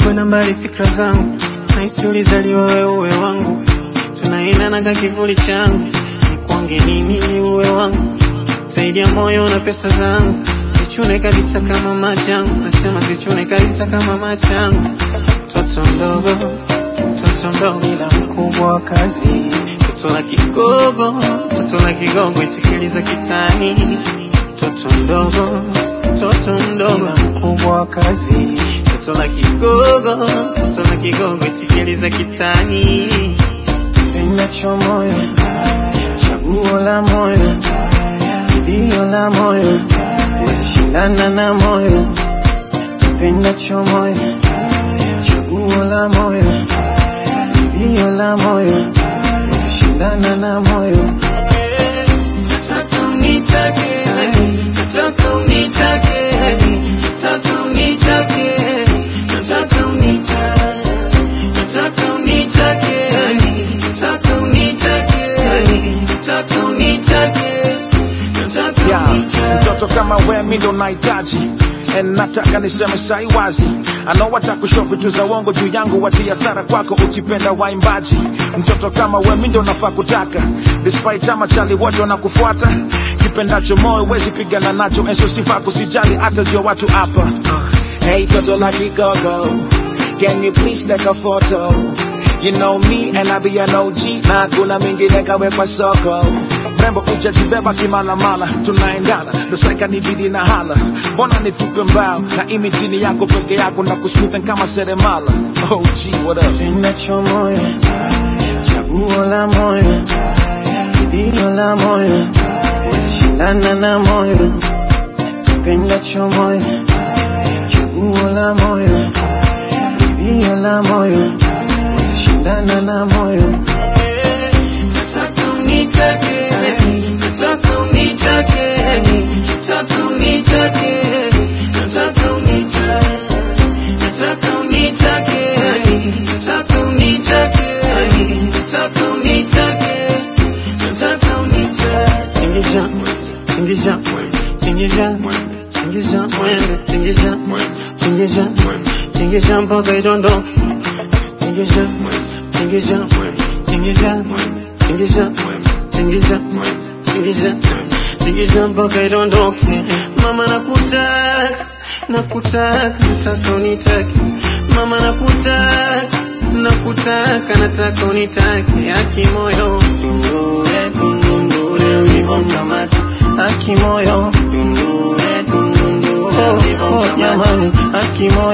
kwenda mbali fikra zangu naisi ulizaliwa wewe uwe wangu tunaendana ka kivuli changu nikwange nini ni uwe wangu zaidi ya moyo na pesa zangu zichune kabisa kama machangu nasema zichune kabisa kama machangu mtoto mdogo mtoto mdogo ila mkubwa wa kazi toto la kigogo toto la kigogo itikiliza kitani mtoto mdogo mtoto mdogo ila mkubwa wa kazi toto la kigogo toto la kigogo itikiliza kitani pendacho moyo chaguo la moyo kilio la moyo wezishindana na moyo pendacho moyo chaguo la moyo kilio la moyo wezishindana na moyo nataka unitake nataka unitake nataka unitake nataka unitake nataka unitake nataka unitake nataka unitake nataka Yeah, unitake mtoto kama we mi ndo nahitaji And nataka niseme sai wazi ano watakusho vitu za uongo juu yangu watia sara kwako ukipenda waimbaji mtoto kama we mi ndo nafaa kutaka despite ama chali wote wanakufuata kipendacho moyo wezi pigana nacho enso sifa kusijali hata jua watu hapa hey toto la kigogo can you please take a photo You know me and I be an OG na kuna mingine kawekwa soko mrembo ujajibeba kimalamala tunaendana dosaika nibidi na hala mbona nitupe mbao na imitini yako peke yako na kusmithen kama seremala oh gee, what up pendacho moyo chaguo la moyo kilio la moyo wezishindana na moyo pendacho moyo chaguo la moyo kilio la moyo wezishindana na moyo nataka unitake nataka unitake nataka unitake nataka unitake nataka unitake nataka unitake nataka unitake nataka unitake tingisha tingisha tingisha tingisha mwende tingisha tingisha tingisha mpaka idondoke tingisha tingisha tingisha tingisha tingisha tingisha tingisha mpaka idondoke mama nakutaka nakutaka nataka unitake mama nakutaka nakutaka nataka unitake aki moyo dundure dundure ulivomkamata aki moyo dundure dundure ulivomkamata aki moyo